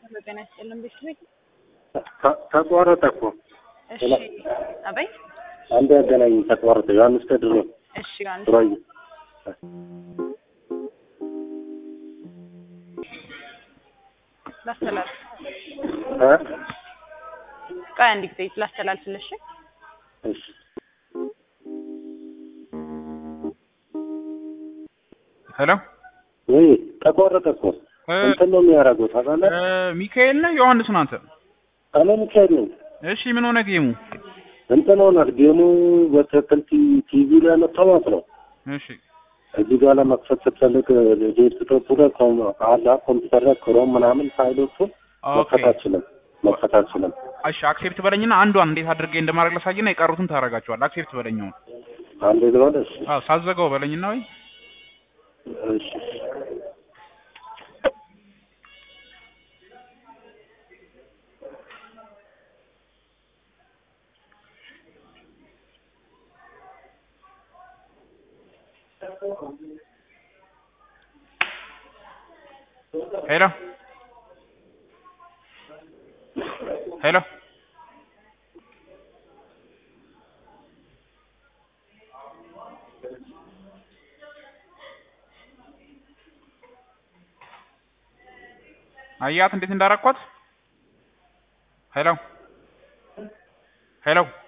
ጤና ይስጥልን ቤተሰብ ተቋረጠ እኮ እሺ አበይ አንድ ያገናኝ ተቋረጠ። ዮሐንስ ከድሮ እሺ ዮሐንስ ሮይ ላስተላልፍ እ ቆይ አንድ ጊዜ ላስተላልፍልሽ እሺ ሄሎ ወይ ተቋረጠ እኮ እ እንትን ነው የሚያደርገው ታውቃለህ? እ ሚካኤል ነህ ዮሐንስ ነህ አንተ? እኔ ሚካኤል ነኝ። እሺ ምን ሆነ ጌሙ? እንትን ሆናል ጌሙ በትክክል ቲ- ቲቪ ላይ መጥተው ማለት ነው። እሺ እዚህ ጋር ለመክፈት ስትፈልግ ዴስክቶፕ ላይ ኮም- አላ ኮምፒውተር ላይ ክሮም ምናምን ፋይሎቹን ኦኬ መክፈት አልችልም መክፈት አልችልም። እሺ አክሴፕት በለኝና አንዷን እንዴት አድርጌ እንደማድረግ ላሳይና የቀሩትን ታደርጋቸዋል። አክሴፕት በለኝ አሁን። አንዴ ልበል እሺ አዎ ሳዘጋው በለኝና ወይ እሺ ሄሎ ሄሎ አያት እንዴት እንዳረኳት? ሄሎ ሄሎ